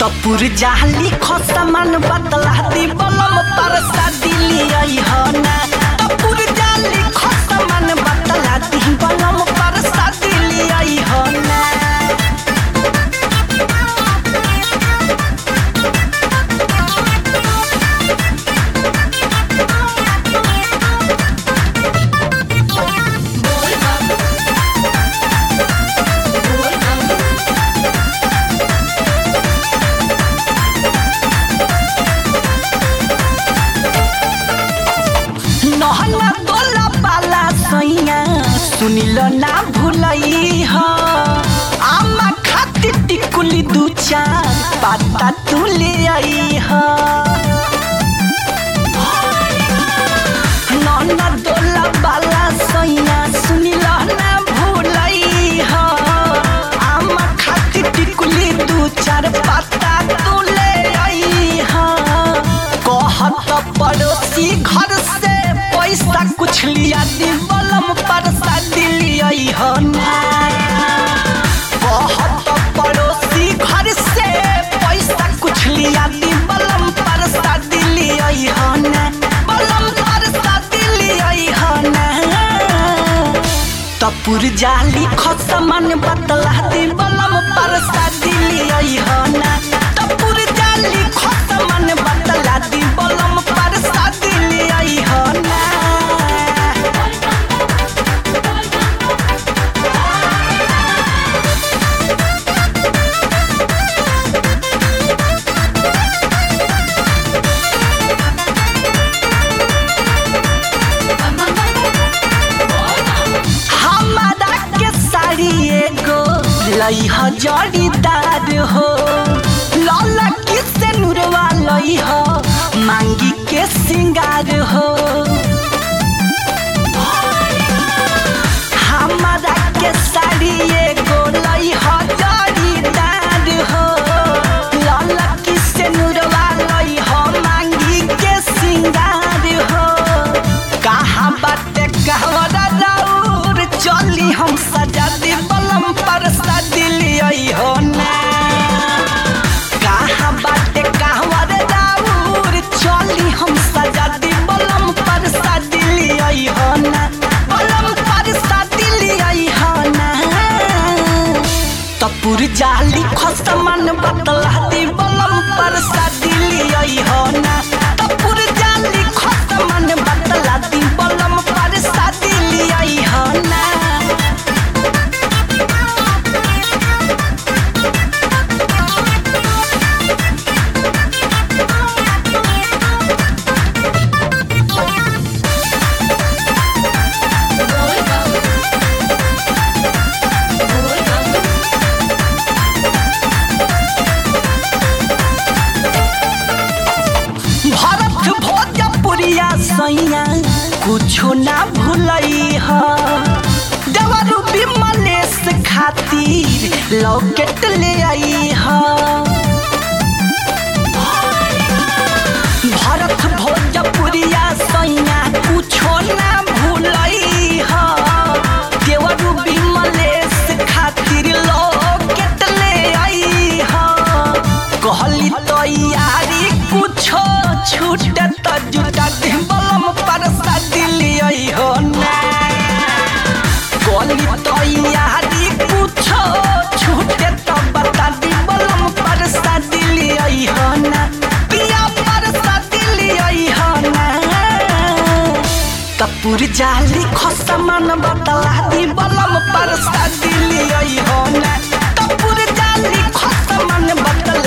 तपुर जाली खसमान बतला दी बलम पर दिली हो ना तपुर जाली खसमान बतला दी बलम पर दिली हो ना নহला तोला पाला सैया सुनिल ना भुलई ह आमा खातिर टिकुली दू चार पाता तू ले आई ह नौना तोला पाला सैया सुनिल ना भुलई ह आमा खातिर टिकुली दू चार पाता तू ले आई ह कहत पड़ोसी घर से पैसा कुछ लिया दी बलम पर दिलिया हो ना कहत पड़ोसी घर से पैसा कुछ लिया दी बलम पर दिलिया हो ना बलम पर दिलिया हो ना तपुर जाली खसमन बतला दी बलम पर दिलिया हो ना तपुर जाली खसमन बतला दी बलम पर दिलिया हो ना हमारा के साड़ी एगो लई ह जड़ीदार हो लौला किसे नुरवा लई ह मांगी के सिंगार हो हमारा के साड़ी एगो लई ह जड़ीदार हो लौला किसे नुरवा लई ह मांगी के सिंगार हो कहाँ बाटे कहवरा राउर चली हम सजा दी बलम पर दिली हो ना कहाँ बाटे कहवर राउर चली हम सजा दी बलम पर दिली हो ना बलम पर दिली हो ना तपुर जाली खसमन बतला दी बलम पर दिली हो ना तपुर जाली खसमन बतला दी बलम पर दिली हो ना भरत भोजपुरिया सैया कुछो ना भूलई ह देवरू विमलेश खातिर लॉकेट ले आई ह भरत भोजपुरिया सैया कुछो ना भूलई ह देवरू विमलेश खातिर लॉकेट ले आई ह कहली तैयारी कुछो छूटे त जुटा दे बलम पर दिली हो ना कहली तैयारी कुछो छूटे त बता दी बलम पर दिली हो ना पिया पर दिली हो ना कपूर जाली खसमन बतला दी बलम पर दिली हो ना कपूर जाली खसमन बतला